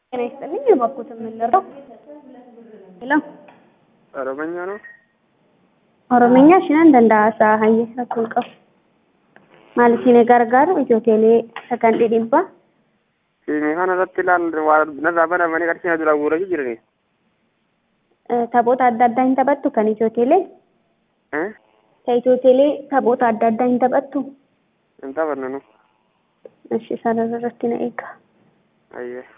ጤና ይስጥልኝ የባኩትን የምንለው ሄሎ ኦሮመኛ ነው። ኦሮምኛ ሽናን danda'asa hayye rakkoon qabu maal isin gargaaru ijoo teelee sagan dhidhibbaa Siimii kana irratti ilaal waa narraa banamanii qarshii na dura guuranii jirani. taphoota adda addaa hin taphattu kan ijoo teelee Eh? ta ijoo teelee taphoota adda addaa hin taphattu Hin taphannu nu. ishi sarara irratti na eega Ayyee.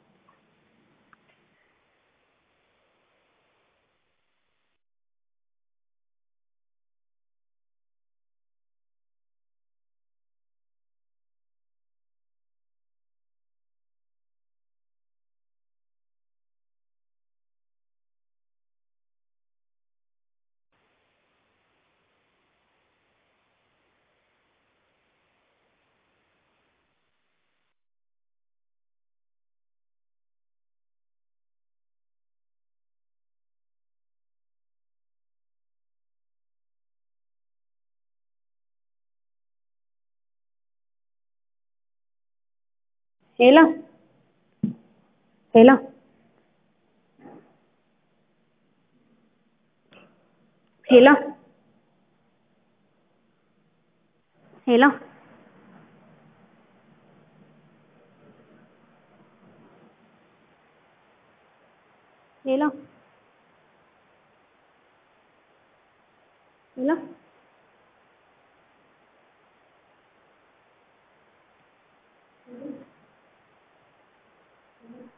ሄሎ ሄሎ ሄሎ ሄሎ ሄሎ ሄሎ